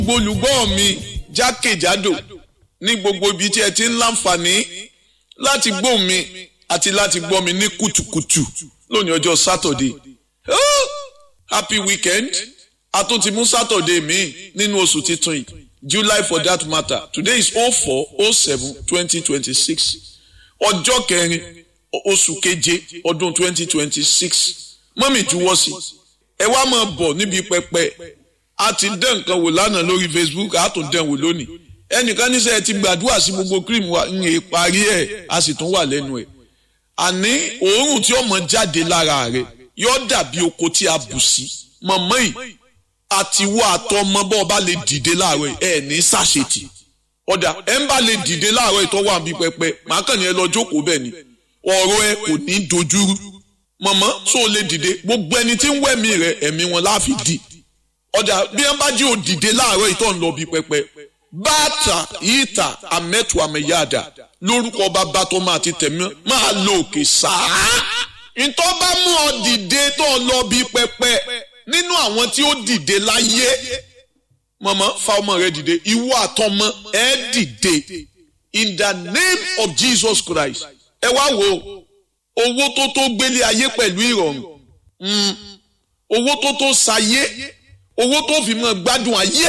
gbogbo olùgbọ́ mi jákèjádò ní gbogbo ibi tí ẹ ti ń láǹfààní láti gbọ́ mi àti láti gbọ́ mi ní kùtùkùtù lónìí ọjọ́ sátọ̀dé oh, happy weekend a tún ti mú sátọ̀dé mi nínú oṣù titun yìí july for that matter today is oh four oh seven twenty twenty six ọjọ́ kẹrin oṣù keje ọdún twenty twenty six mọ́mì juwọ́ sí ẹ wá máa bọ̀ níbi pẹpẹ a ti dán nǹkan wò lánàá lórí facebook a tún dán wò lónìí ẹnìkan níṣẹ́ ti gbàdúrà sí gbogbo cream wa ń yè parí ẹ̀ a sì tún wà lẹ́nu ẹ̀ àní òórùn tí ó mọ jáde lára rẹ̀ yóò dàbí oko tí a bù sí mọ̀mọ́ yìí àtiwọ́ àtọmọ bọ́ ọba lè dìde láàárọ̀ ẹ̀ ní sàṣetì ọ̀dà ẹ̀ ń bá lè dìde láàárọ̀ ìtọ́wọ́ àbí pẹpẹ màá kàn ní ẹ lọ jókòó bẹ́ẹ̀ ni ọ̀rọ̀ ẹ kò ní dojúrú mọ̀mọ́ tó o lè dìde gbogbo ẹni tí ń wẹ̀mí rẹ ẹ̀mí wọn láàfin dì ọ̀dà bí wọ́n bá jí o dìde láàárọ̀ ìtọ́ ń lọ bí pẹpẹ bàtà yíta àmẹ́tù àmẹ́yàdà lórúkọ bàbá tó máa ti tẹ̀mí máa lo òkè sáà ìtọ́ bá mú ọ dìde tó lọ bí pẹpẹ nínú àwọn tí ó dìde láyé mọ̀mọ́ fa ọmọ rẹ dìde ìwọ àtọmọ ẹ dìde in the name of Jesus Christ ẹ wá wo owó tó tó gbélé ayé pẹ̀lú ìrọ̀rùn owó tó tó sayé owó tó fi mọ́ gbádùn ayé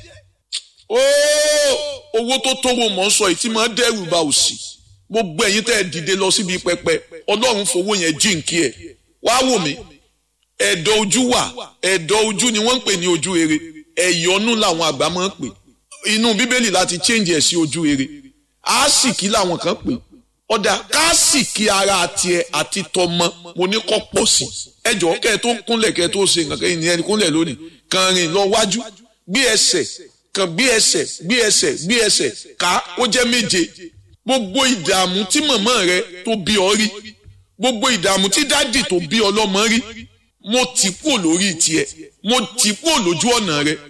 owó tó tó wo mọ̀ ń sọ ìtí máa dẹ́rù bá òsì gbogbo ẹ̀yin tẹ́ ẹ dìde lọ síbi pẹpẹ ọlọ́run fowó yẹn jíǹkí ẹ̀ wá wò mí ẹ̀dọ̀ ojú wà ẹ̀dọ̀ ojú ni wọ́n ń pè ní ojú rere ẹ̀yọ́nú làwọn àgbà máa ń pè inú bíbélì láti change ẹ̀ sí ojú rere àásìkí làwọn kan pè ọ̀dà káàsìkí ara tiẹ̀ àti tọmọ mo ní kọ́ pọ̀ sí ẹjọ́ kẹ́ ẹ tó kúnlẹ̀ kẹ́ ẹ tó ṣe nǹkan kẹ́yìn ní ẹni kúnlẹ̀ lónìí kàn rìn lọ wájú gbé ẹsẹ̀ kàn gbé ẹsẹ̀ gbé ẹsẹ̀ gbé ẹsẹ̀ ká ó jẹ́ méje gbogbo ìdààmú tí màmá rẹ tó bí ọ rí gbogbo ìdààmú tí dádì tó bí ọlọ́mọ rí mo tì kúrò lórí tiẹ̀ mo tì kúrò lójú ọ̀nà rẹ